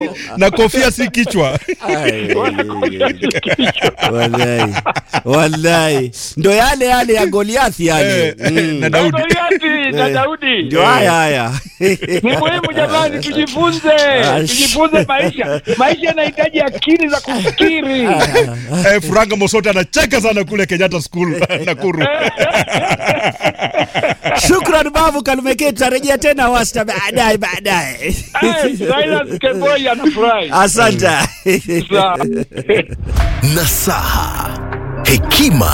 na kofia si kichwa Wallahi, wallahi ndo yale yale ya Goliathi yale Eh, Mm. na Daudi Goliathi na Daudi. ndio haya haya Ni muhimu jamani, tujifunze, Ash. tujifunze maisha. Maisha yanahitaji akili za kufikiri. eh, Furanga Mosote anacheka sana kule Kenyatta School Nakuru. Shukran babu Kalumeketi, tarejea tena wasta baadaye baadaye. Eh, Silas Kemboi anafurahi. Asante. Sawa. Nasaha, hekima